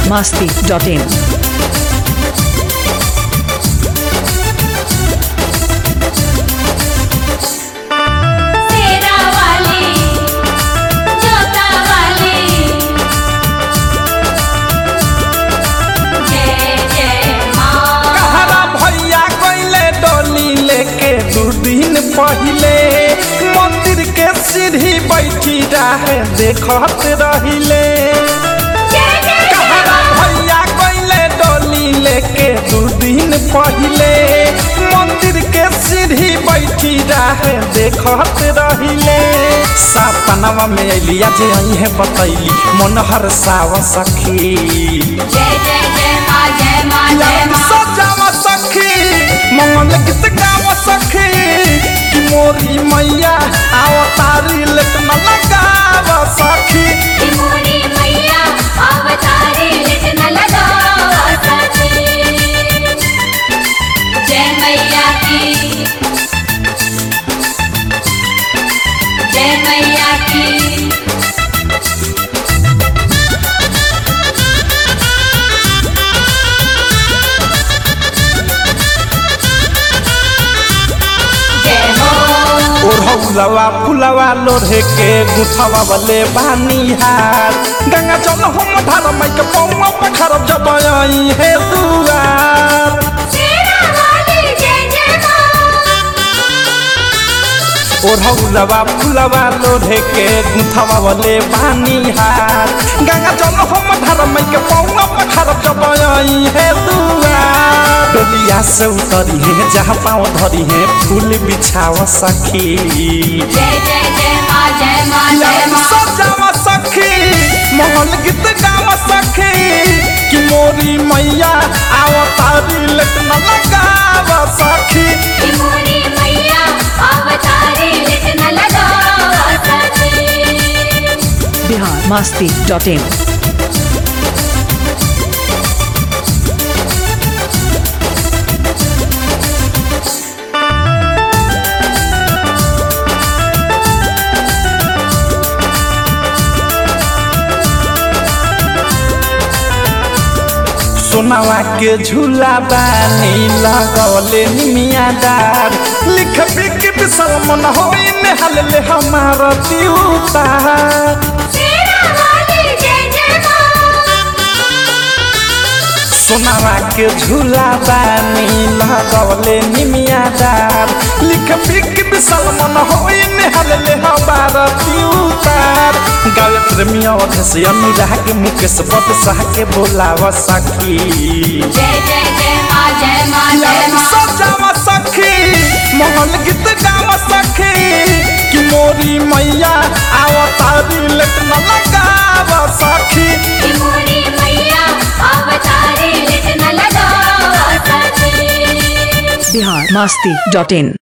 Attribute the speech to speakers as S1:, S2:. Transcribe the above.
S1: masti.in.
S2: सेरा वाली जोता वाली जय जय माँ
S3: कहरा भैया गईले डोली लेके दू दिन पहिले मंदिर के सीढ़ी बैठी रहे देखत रहिले
S2: जय जय जय
S3: कहरा भैया गईले डोली लेके दू दिन पहिले मंदिर के सीढ़ी बैठी रहे देखत रहिले सपनवा में अलिया जे आई है बतैली मन हर साव सखी
S2: जय जय जय माँ जय माँ जय माँ
S3: सजावा सखी मंगल गीत गावा सखी कि मोरी मैया आओ तारी लेटन लगावा सखी
S2: कि मोरी मैया अवतारी लिट न लगावा सखी जय मैया की जय मैया की जय हो
S3: ओढ़ौलवा फुलवा लोढ़े के गुथवा वाले बानी हार गंगा जल हम धार माई के पौवा पखर जब आई है दुआर
S2: सेरा वाली जय जय माँ
S3: ओढ़ौलवा फुलवा लोढ़े के गुथवा वाले बानी हार गंगा जल हम धार माई के पौवा पखर जब आई है दुआर डोलिया से उतरी है जहाँ पाँव धरी है फूल बिछावा सखी
S2: जय जय जय माँ जय माँ जय माँ
S3: सजावा सखी मोहन गीत गावा सखी कि मोरी मैया आवा तारी लटन लगावा सखी
S2: कि मोरी मैया अवतारी लिट न लगावा सखी
S1: Bihar masti.in.
S3: सोनावा के झूला बानी लगौले निमिया डार लिख बिक बिसल मन होई नेहल ले हमारा दिउतार
S2: सेरा वाली जय जय माँ
S3: सोनावा के झूला बानी लगौले निमिया डार लिख बिक बिसल मन होई नेहल ले हमारा दिउतार गावे प्रेमिया अधे से अनुराग मुकेश बद साह के बोलावा सखी
S2: जय जय जय माँ जय माँ जय माँ
S3: सजावा सखी मोहन गीत गावा सखी कि मोरी मैया आवा तारी लटन लगावा सखी
S2: कि मोरी मैया अवतारी लिट न लगावा सखी
S1: Bihar masti.in.